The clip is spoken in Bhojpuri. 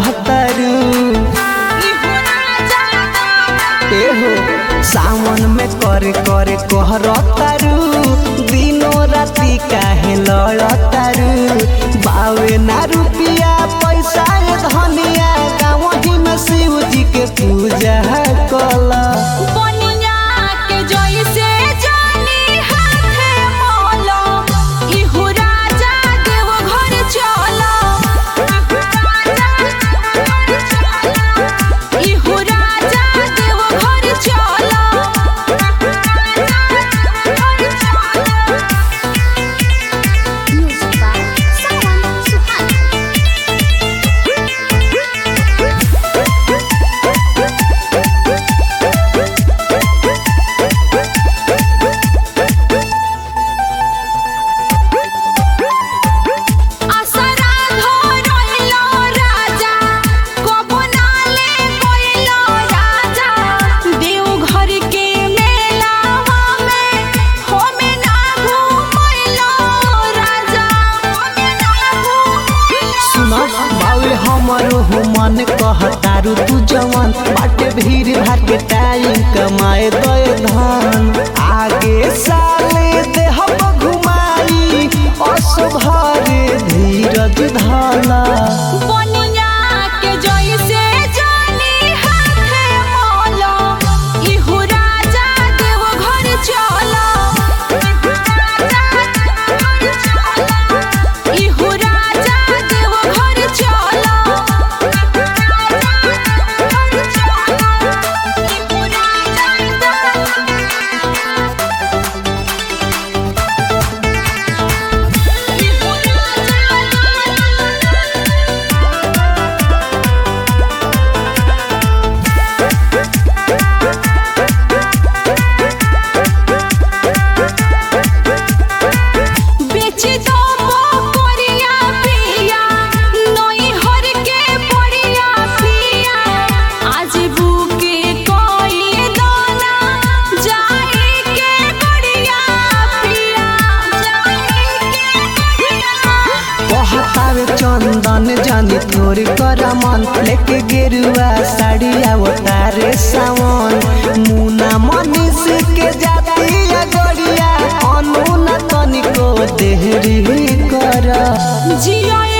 तारू एहो सावन में करे करे कहर तारू दिनो राती काहे लड़ तारू बावे ना रुपिया पैसा ये धनिया गाँव ही में शिव जी के पूजा कला बनिया के जइसे जानी हाथे मोलो इहु राजा देव घर चलो इहु राजा देव घर चलो Music by Sawan Suhana. आसरा धरइलो राजा कबो नाले कइलो राजा देव घर के मेलावा में होमे ना घुमइलो राजा होमे ना घुमइलो सुना बावे हमरो हो मन कहतारू तू जवान बाटे भीड़ भाड़ के टाइम कमाए दे धन आगे साले देहब घुमाई असुभरे धीरज धला बनिया के जइसे जानी हाथे मोलो इहु राजा देव घर चलो इहु राजा देव घर चलो इहु बेच दो मोरिया पिया नई हर के पड़िया पिया आज बुके कोई दोना जाए के गड़िया पिया जाए के गड़िया कहतावे चंदन जानी तोर कर मन लेके गेरुआ साड़ी आवतारे सावन मुना मनीष के जाती गड़िया अनुना तनिको देहरी कर जिया